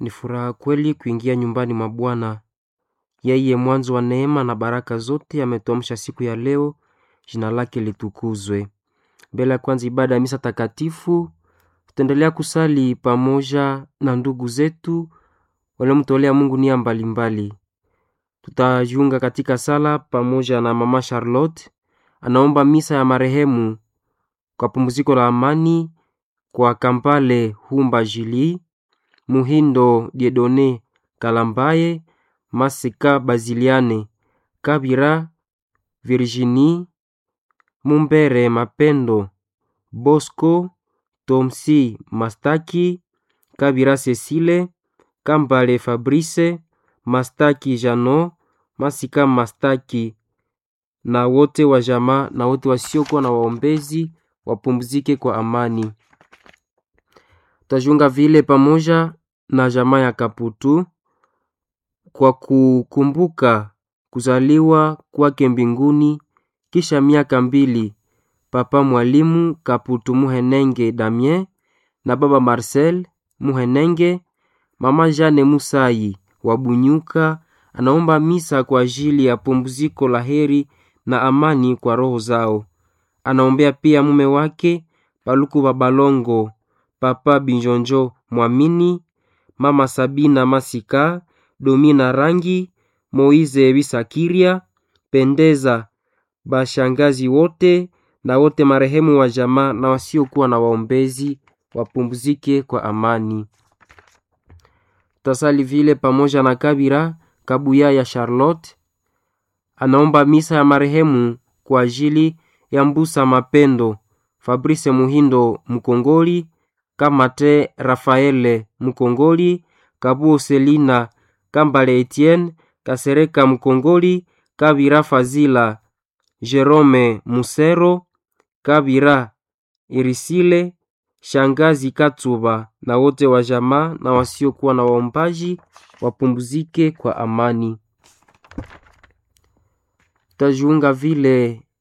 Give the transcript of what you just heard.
ni furaha kweli kuingia nyumbani mwa Bwana. Yeye mwanzo wa neema na baraka zote ametuamsha siku ya leo, jina lake litukuzwe. Mbele ya kwanza ibada ya misa takatifu, tutaendelea kusali pamoja na ndugu zetu waliomtolea Mungu nia mbalimbali. Tutajiunga katika sala pamoja na mama Charlotte, anaomba misa ya marehemu kwa pumziko la amani kwa Kampale Humba Jili, Muhindo Diedone Kalambaye, Masika Baziliane, Kabira Virginie, Mumbere Mapendo, Bosco Tomsi Mastaki, Kabira Cecile, Kambale Fabrice, Mastaki Jano, Masika Mastaki na wote wa jamaa na wote wasiokuwa na waombezi wapumzike kwa amani. Tutajiunga vile pamoja na jamaa ya Kaputu kwa kukumbuka kuzaliwa kwake mbinguni kisha miaka mbili Papa Mwalimu Kaputu Muhenenge Damien na Baba Marcel Muhenenge. Mama Jane Musai wa Bunyuka anaomba misa kwa ajili ya pumziko la heri na amani kwa roho zao. Anaombea pia mume wake Paluku Babalongo, Papa Binjonjo Mwamini, Mama Sabina Masika, Domina Rangi, Moize Bisakiria, Pendeza, bashangazi wote na wote marehemu wa jamaa na wasiokuwa na waombezi wapumzike kwa amani. Tasali vile pamoja na Kabira Kabuya ya Charlotte anaomba misa ya marehemu kwa ajili ya Mbusa Mapendo, Fabrice Muhindo Mkongoli, Kamate Rafaele Mkongoli, Kabuo Selina, Kambale Etienne, Kasereka Mkongoli, Kabira Fazila, Jerome Musero, Kabira Irisile, Shangazi Katsuba na wote wa jamaa na wasiokuwa na waombaji wapumzike kwa amani. Tajiunga vile